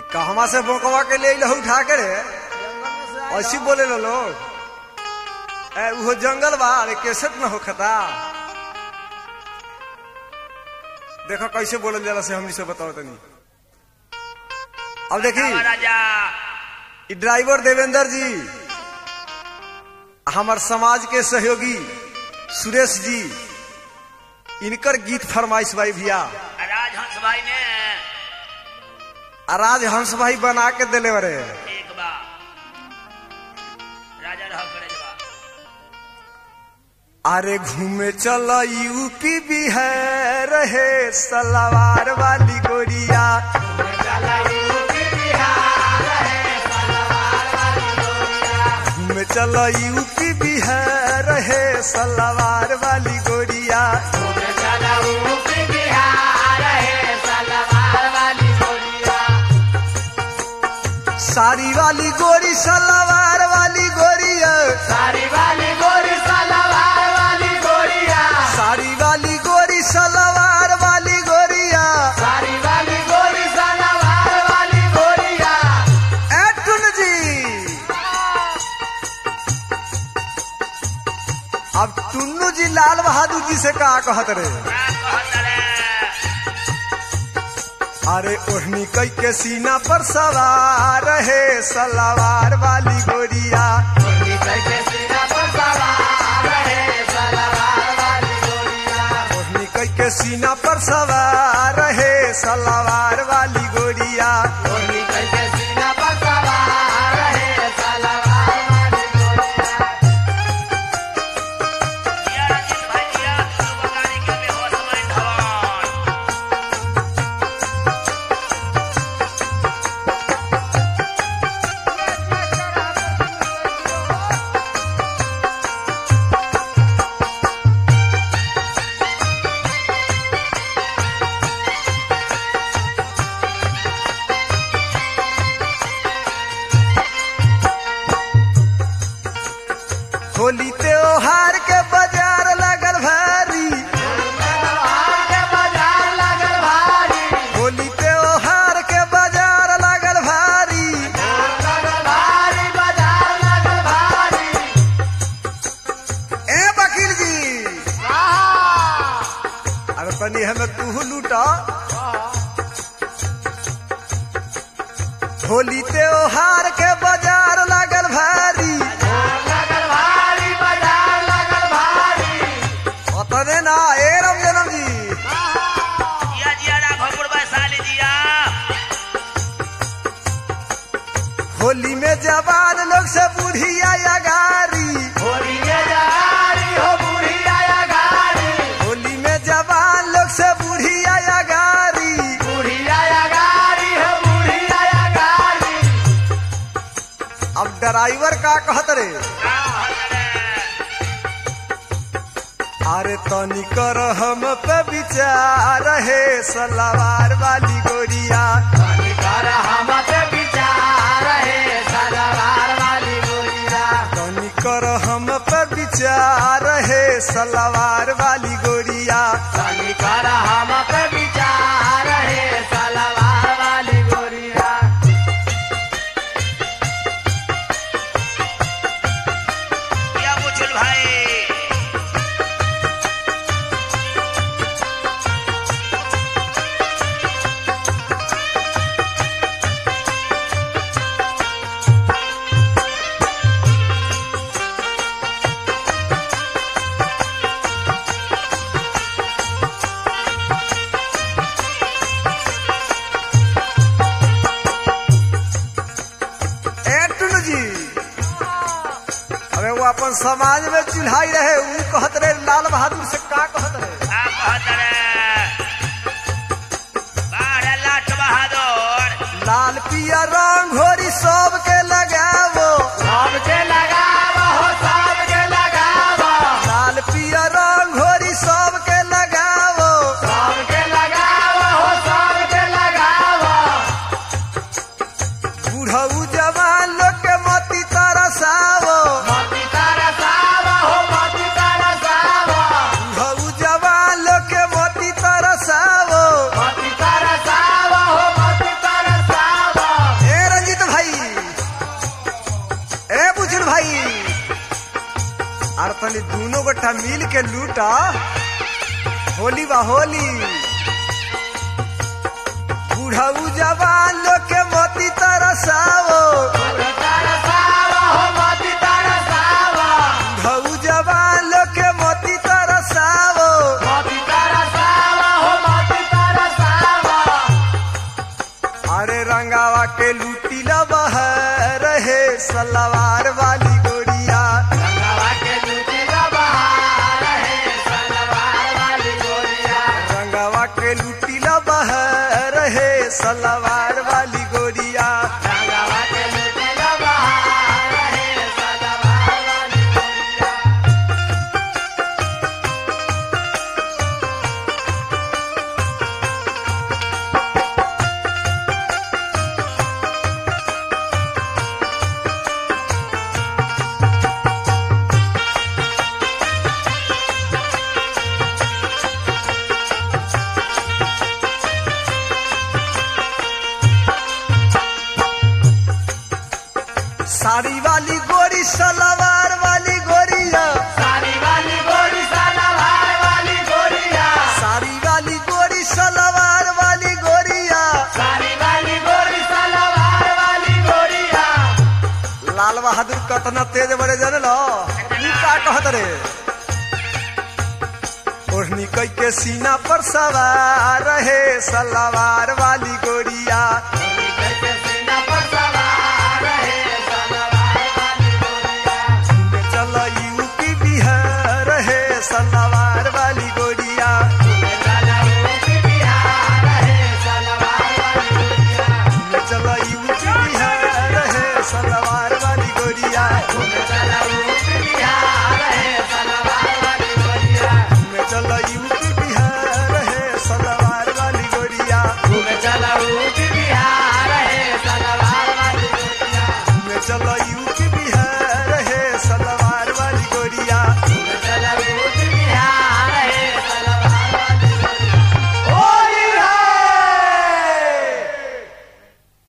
कहवा से बोकवा के ले लहू उठा के रे ऐसी बोले लो लोग ए उहो जंगल बा अरे कैसेट न होखता देखो कैसे बोलल जाला से हमनी से बताओ तनी अब देखी राजा ई ड्राइवर देवेंद्र जी हमार समाज के सहयोगी सुरेश जी इनकर गीत फरमाइश भाई भैया राजहंस भाई ने राज हंस भाई बना के दिले बरे एक बा राजा रह करे जवा अरे घूमे चल यूपी बिहार रहे सलवार वाली गोरिया घूमे चल यूपी बिहार रहे सलवार वाली गोरिया साड़ी वाली गोरी सलवार वाली गोरिया सारी वाली गोरी सलवार वाली गोरिया साड़ी वाली गोरी सलवार वाली गोरिया सारी वाली गोरी सलवार वाली गोरिया एटुन जी अब टुन्नू जी लाल बहादुर जी से का कहत रे का कहत रे अरे ओढ़नी कई के सीना पर सवार रहे सलवार वाली गोरिया गोरी के सीना पर सवार रहे सलवार वाली गोरिया ओढ़नी कई के सीना पर सवार रहे सलवार वाली गोरिया गोरी के सीना पर सवार रहे सलवार वाली गोरिया दिया रंजीत भाई दिया तू बगानी के बेहोश में धवन होली त्योहार के बाजार लगल भारी के बाजार लगल भारी होली त्योहार के बाजार लगल भारी लगल भारी बाजार लगल भारी ए वकील जी आहा अरे तनी हमें तू लूटा होली त्योहार के बाजार लगल भारी लगल भारी बाजार लगल भारी अतने ना ए राम जनम जी जिया जिया राघवपुर वैशाली जिया होली में जवान लोग से बुढ़िया या गारी होली में जगारी हो बूढ़ी आया गारी होली में जवान लोग से बुढ़िया या गारी बूढ़ी आया गारी हो बूढ़ी आया गारी अब ड्राइवर का कहत रे का कहत रे अरे तनी कर हम पे विचार रहे सलवार वाली गोरिया तनी कर हम पे विचार है सलवार वाली गोरिया तनी कर हम पे विचार रहे सलवार वाली गोरिया तनी कर हम पे विचार है सलवार वाली गोरिया दिया बुचुल भाई ए टुनु जी अरे वो अपन समाज में चुल्हाई रहे ऊ कहत रहे लाल बहादुर से का कहत रहे का कहत रे बारह लाख बहादुर लाल पिया रंग घोरी सबके लगावो सबके लगाव हो सबके लगाव लाल पिया रंग घोरी सबके लगावो सबके लगाव हो सबके लगाव बुढ़ऊ जवान लोग के मती तरसावो मती तरसाव हो मती तरसाव बुढ़ऊ जवान लोग के मती तरसावो मती तरसाव हो मती तरसाव तनी दोनों गोठा मिल के लूटा होली बा होली बूढ़ऊ जवान लोग के मोती तरसाओ तरसावा हो मोती तरसावा बूढ़ऊ जवान लोग के मोती तरसाओ मोती तरसावा हो मोती तरसावा अरे रंगावा के लूटी ला बह रहे सलवार वाली गोरिया रंगवा के लूटी का बहार है सलवार वाली गोरिया रंगावा के लूटी ला बह रहे सलवार वाली गोरिया रंगवा के लूटी का बहार है सलवार वाली गोरिया साड़ी वाली गोरी सलवार वाली गोरिया सारी वाली गोरी सलवार वाली गोरिया साड़ी वाली गोरी सलवार वाली गोरिया सारी वाली गोरी सलवार वाली गोरिया लाल बहादुर कतना तेज बड़े जन लो ई का कहत रे ओढ़नी कई के सीना पर सवार रहे सलवार वाली गोरिया